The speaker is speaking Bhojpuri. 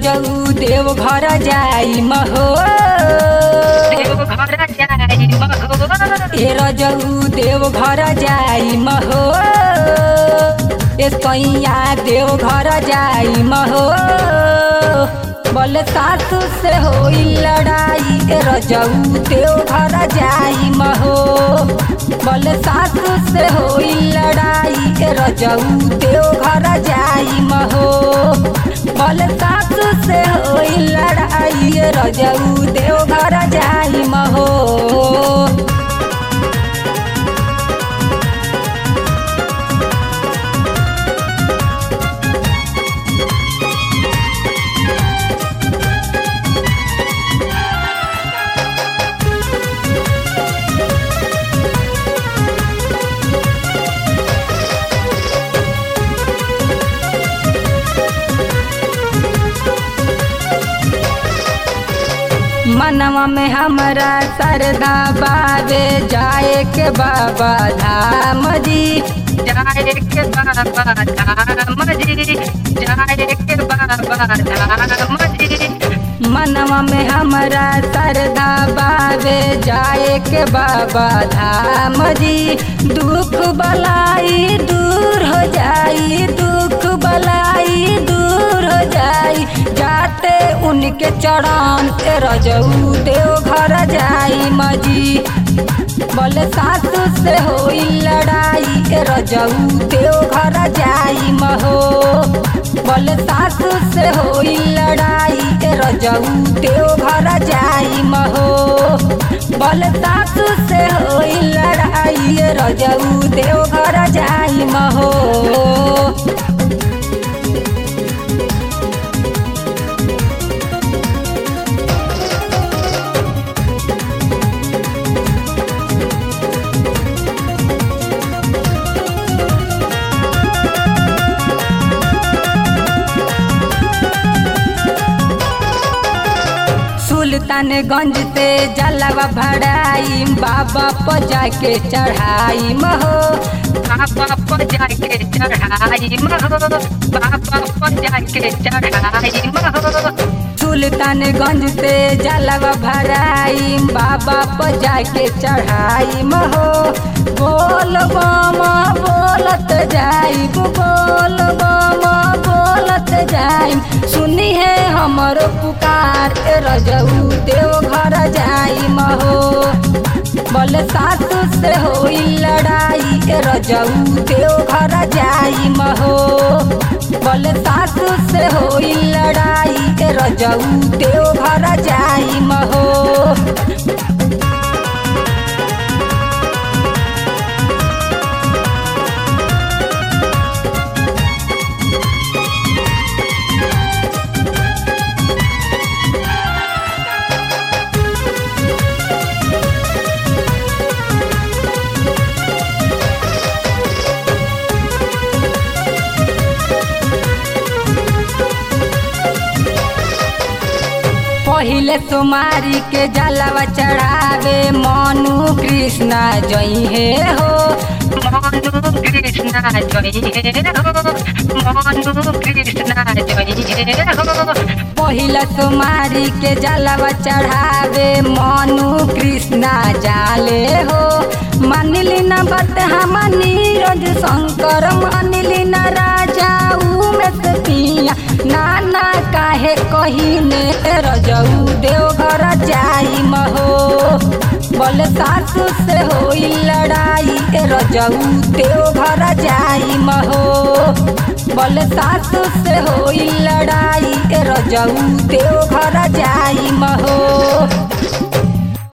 रजऊ देव घर जाई महो देव घर जाई महो ए रजऊ देव घर जाई महो ए कैया देव घर जाई महो बल सासु से होई लड़ाई ए रजऊ देव घर जाई महो बल सासु से होई लड़ाई ए रजऊ देव घर जाई महो बल सासु से होई लड़ाई ए रजऊ देव घर जाई महो मनवा में हमरा सरदा बाबे जाए के बाबा धाम जी जाए के बाबा धाम जी जाए के बाबा धाम जी मनवा में हमरा सरदा बाबे जाए के बाबा धाम जी दुख बलाई दूर हो जाई दुख बलाई दूर हो जाई जाते उनके चरण ए रजऊ देव घर जाई मजी बल सासु से होई लड़ाई ए रजऊ देव घर जाई महो बल सासु से होई लड़ाई ए रजऊ देव घर जाई महो बल सासु से होई लड़ाई ए रजऊ देव घर जाई महो सुल्तानगंज से जलवा भराई बाबा पर जाके चढ़ाई महो बाबा पर जाके चढ़ाई महो बाबा पर जाके चढ़ाई महो सुल्तानगंज से जलवा भराई बाबा पर जाके चढ़ाई महो बोल बामा बोलत जाई बोल बामा बोलत जाई सुनी है हमर पुकार ए रजऊ देव घर जाई महो बल सासु से होई लड़ाई ए रजऊ देव घर जाई महो बल सासु से होई लड़ाई ए रजऊ देव घर जाई महो पहिले सोमारी के जलवा चढ़ावे मनु कृष्णा जई हे हो मनु कृष्णा जय हो मनु कृष्णा जय हो पहिला सोमारी के जलवा चढ़ावे मनु कृष्णा जाले हो मानिली न बात हम नीरज शंकर मानिली न राजा उमेश पिया नाना काहे कहीने रजऊ देव घर जाई महो बल सासु से होई लड़ाई ए रजऊ देव घर जाई महो बल सासु से होई लड़ाई ए रजऊ देव घर जाई महो